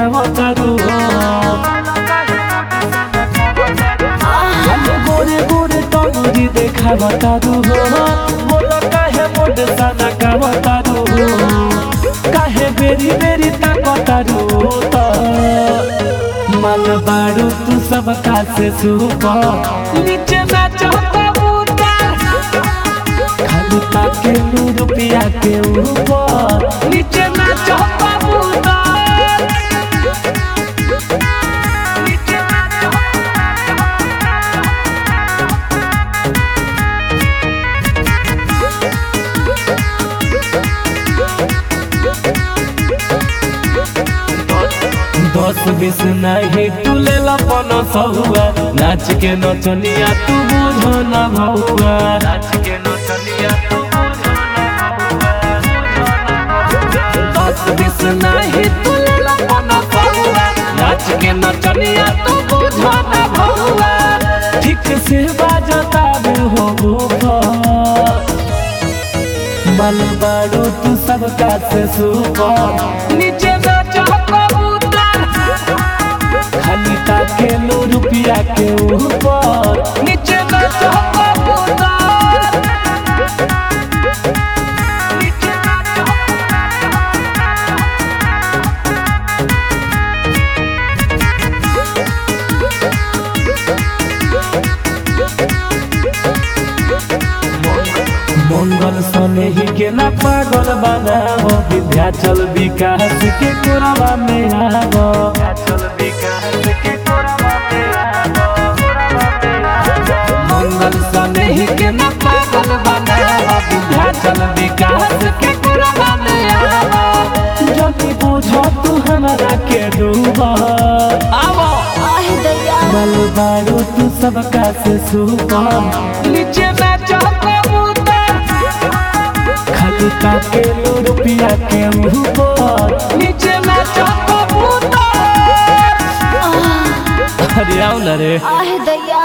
खावतारू खाली गोरे गोरे टंगरी देखावतारू बोल काहे मोड सना खावतारू काहे बेरी बेरी ताकतारू त मन बारू तू सब का से सुपर नीचे नाच कबूतर खाली ताके नू रुपया के ऊपर नीचे नाच कबूतर नीचे नाच दस बीस नहीं तुले लपन सहुआ नाच के नचनिया तू बुझो न भौआ नाच के नचनिया तू बुझो दस बीस नहीं तुले लपन सहुआ नाच के नचनिया तू बुझो न भौआ ठीक से बाजता बे हो ऊपर मन बारू तू सबका से सुपर नीचे नाच कबूतर खाली ताके लो रुपया के ऊपर नीचे नाच कबूतर नीचे नाच मंगल सने ही के ना पागल बनावो विद्याचल विकास के कोरवा में आवो मंगल सने ही के ना पागल बनावो विद्याचल विकास के कोरवा में आवो जल्दी बुझो तू हमरा के डूबा आवो आह दैया बल बारू तू सबका से सुपर नीचे नाच कबूतर खाली ताके लो रुपया के ऊपर नीचे नाच कबूतर अरे आओ ना रे आह दैया